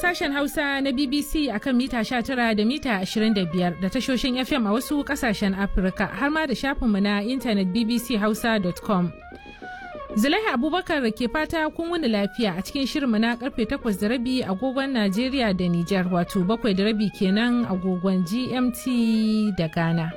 sashen Hausa na BBC akan mita 19 da mita 25 da tashoshin FM a wasu kasashen Afirka har ma da shafinmu na intanet bbchausa.com. Zulaiha Abubakar ke fata kun wani lafiya a cikin shirinmu na karfe 8 da rabi agogon Najeriya da Nijar wato 7 da rabi kenan agogon GMT da Ghana.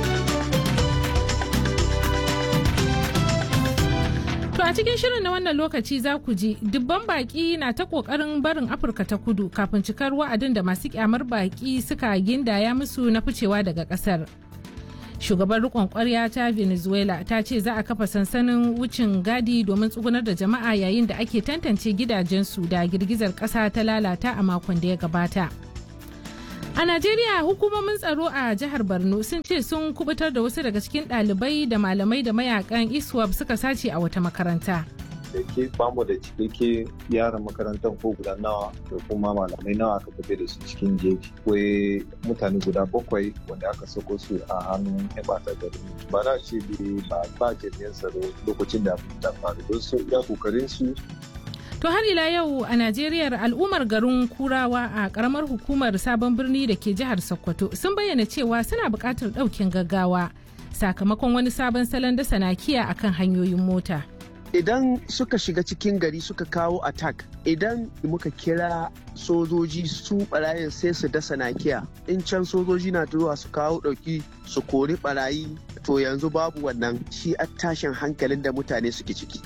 To a cikin shirin na wannan lokaci za ku ji dubban baki na ta kokarin barin Afirka ta kudu kafin cikar wa'adin da masu kyamar baki suka gindaya musu na ficewa daga kasar. Shugaban rikon kwarya ta Venezuela ta ce za a kafa sansanin wucin gadi domin tsugunar da jama'a yayin da ake tantance gidajensu da girgizar kasa ta lalata a makon da ya gabata. A Najeriya hukumomin tsaro a jihar Borno sun ce sun kubutar da wasu daga cikin ɗalibai da malamai da mayakan ISWAP suka sace a wata makaranta. da ke bamu da cikakke yaran makarantar ko guda nawa da kuma malamai nawa aka tafi da su cikin jeji akwai mutane guda bakwai wanda aka sako su a hannun yan ɓata gari ba na ce ba ba jami'an tsaro lokacin da ta faru don su iya kokarin su To har ila yau a Najeriya al'ummar garin Kurawa a karamar hukumar sabon birni da ke jihar Sokoto sun bayyana cewa suna buƙatar ɗaukin gaggawa sakamakon wani sabon salon dasa nakiya akan hanyoyin mota. idan suka shiga cikin gari suka kawo attack idan muka kira sojoji su barayin sai su dasa nakiya in can sojoji na zuwa su kawo ɗauki su kori barayi to yanzu babu wannan shi a tashin hankalin da mutane suke ciki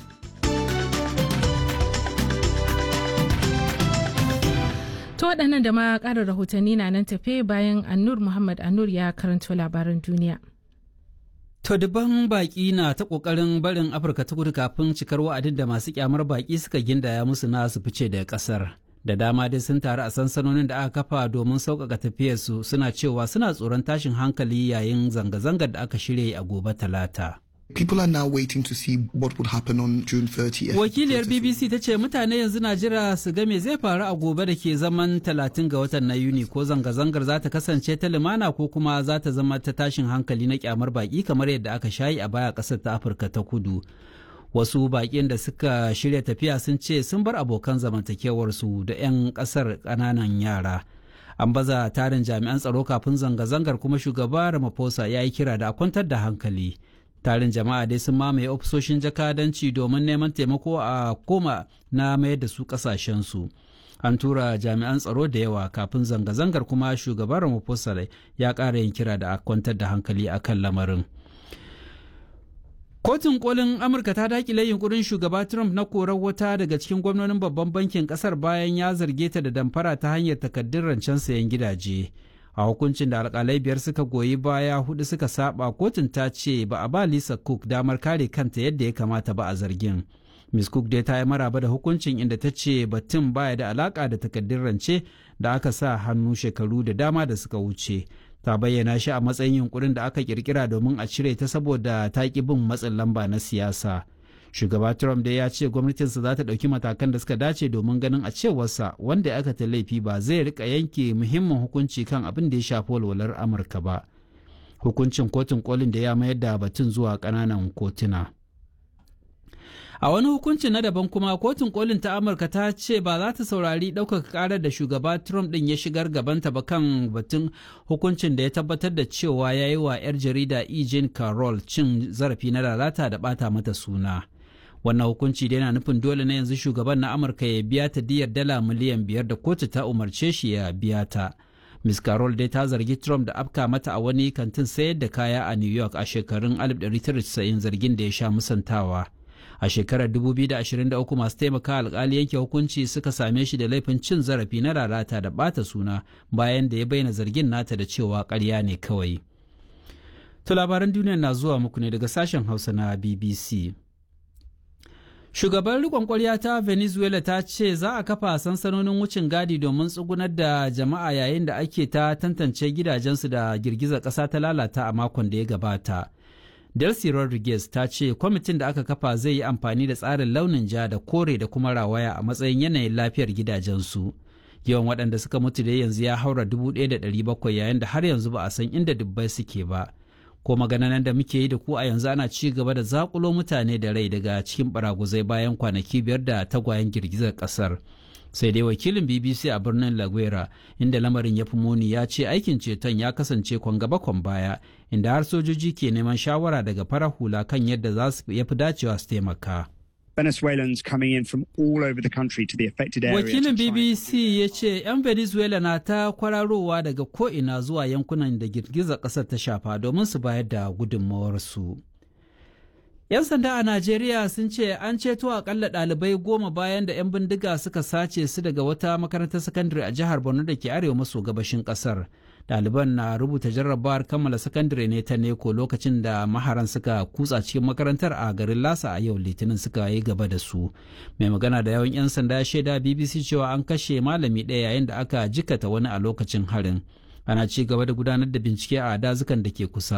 To waɗannan da ma ƙarin rahotanni na nan tafe bayan Annur Muhammad Annur ya karanto labaran duniya. To dubban baƙi na ta ƙoƙarin barin Afirka ta kudu kafin cikar wa'adin da masu kyamar baƙi suka gindaya musu na su fice daga ƙasar. Da dama dai sun taru a sansanonin da aka kafa domin sauƙaƙa tafiyarsu suna cewa suna tsoron tashin hankali yayin zanga-zangar da aka shirya a gobe talata. People are now waiting to see what would happen on June 30th. Wakiliyar BBC ta ce mutane yanzu na jira su ga me zai faru a gobe da ke zaman 30 ga watan na Yuni ko zanga-zangar za ta kasance ta limana ko kuma za ta zama ta tashin hankali na kyamar baki kamar yadda aka shayi a baya ƙasar ta Afirka ta kudu. Wasu baƙin da suka shirya tafiya sun ce sun bar abokan zamantakewarsu da 'yan ƙasar ƙananan yara. An baza tarin jami'an tsaro kafin zanga-zangar kuma shugaba Ramaphosa ya yi kira da a kwantar da hankali. tarin jama'a dai sun mamaye ofisoshin jakadanci domin neman taimako a koma na mayar da su kasashensu an tura jami'an tsaro da yawa kafin zanga-zangar kuma shugaban ramaphosa ya ƙara yin kira da a kwantar da hankali a kan lamarin kotun kolin amurka ta dakile yunkurin shugaba trump na korar wata daga cikin gwamnonin babban bankin kasar bayan ya zarge ta da damfara ta hanyar takaddun rancen sayan gidaje a hukuncin da alkalai biyar suka goyi baya hudu suka saba kotun ta ce ba a ba lisa cook damar kare kanta yadda ya kamata ba a zargin miss cook dai ta yi maraba da hukuncin inda ta ce batun baya da alaka da takaddun rance da aka sa hannu shekaru da dama da suka wuce ta bayyana shi a matsayin yunkurin da aka kirkira domin a cire ta saboda ta ki bin matsin lamba na siyasa shugaba trump dai ya ce gwamnatinsa za ta ɗauki matakan da suka dace domin ganin a cewarsa wanda aka ta laifi ba zai rika yanke muhimmin hukunci kan abin da ya shafi walwalar amurka ba hukuncin kotun kolin da ya mayar da batun zuwa ƙananan kotuna a wani hukunci na daban kuma kotun kolin ta amurka ta ce ba za ta saurari ɗaukaka ƙarar da shugaba trump ɗin ya shigar gabanta ba kan batun hukuncin da ya tabbatar da cewa ya yi wa 'yar jarida e. jean carroll cin zarafi na lalata da ɓata mata suna wannan hukunci da yana nufin dole na yanzu shugaban na amurka ya biya ta diyar dala miliyan biyar da kotu ta umarce shi ya biya ta miss carroll dai ta zargi trump da afka mata a wani kantin sayar da kaya a new york a shekarun 1990 zargin da ya sha musantawa a shekarar 2023 masu taimaka alkali yanke hukunci suka same shi da laifin cin zarafi na lalata da bata suna bayan da ya bayyana zargin nata da cewa karya ne kawai to labaran duniya na zuwa muku ne daga sashen hausa na bbc Shugaban rikon kwarya ta Venezuela ta ce za a kafa sansanonin wucin gadi domin tsugunar da jama'a yayin da ake ta tantance gidajensu da girgizar ƙasa ta lalata a makon da ya gabata. Delcy Rodriguez ta ce kwamitin da aka kafa zai yi amfani da tsarin launin ja da kore da kuma rawaya a matsayin yanayin lafiyar gidajensu. Yawan waɗanda suka mutu da yanzu ya haura 1,700 yayin da har yanzu ba a san inda dubbai suke ba. ko maganan da muke yi da ku a yanzu ana ci gaba da zakulo mutane da rai daga cikin baraguzai bayan kwanaki biyar da tagwayen girgizar kasar sai dai wakilin bbc a birnin laguera inda lamarin ya fi muni ya ce aikin ceton ya kasance kwan gaba kwan baya inda har sojoji ke neman shawara daga farar hula kan yadda za su yafi dacewa su taimaka Venezuelans coming in from all over the country to the affected area. Wakilin BBC ya ce 'yan Venezuela na ta kwararowa daga ko'ina zuwa yankunan da girgizar ƙasar ta shafa domin su bayar da gudunmawarsu. 'Yan sanda a Najeriya sun ce an ceto akalla ɗalibai goma bayan da 'yan bindiga suka sace su daga wata makarantar sakandare a jihar Borno da ke arewa maso gabashin ƙasar. Ɗaliban na rubuta jarrabawar kammala sakandare ne ta neko lokacin da maharan suka kutsa cikin makarantar a garin Lasa a yau Litinin suka yi gaba da su. Mai magana da yawan 'yan sanda ya shaida BBC cewa an kashe malami ɗaya yayin da aka jikata wani a lokacin harin. Ana ci gaba da gudanar da bincike a dazukan da ke kusa.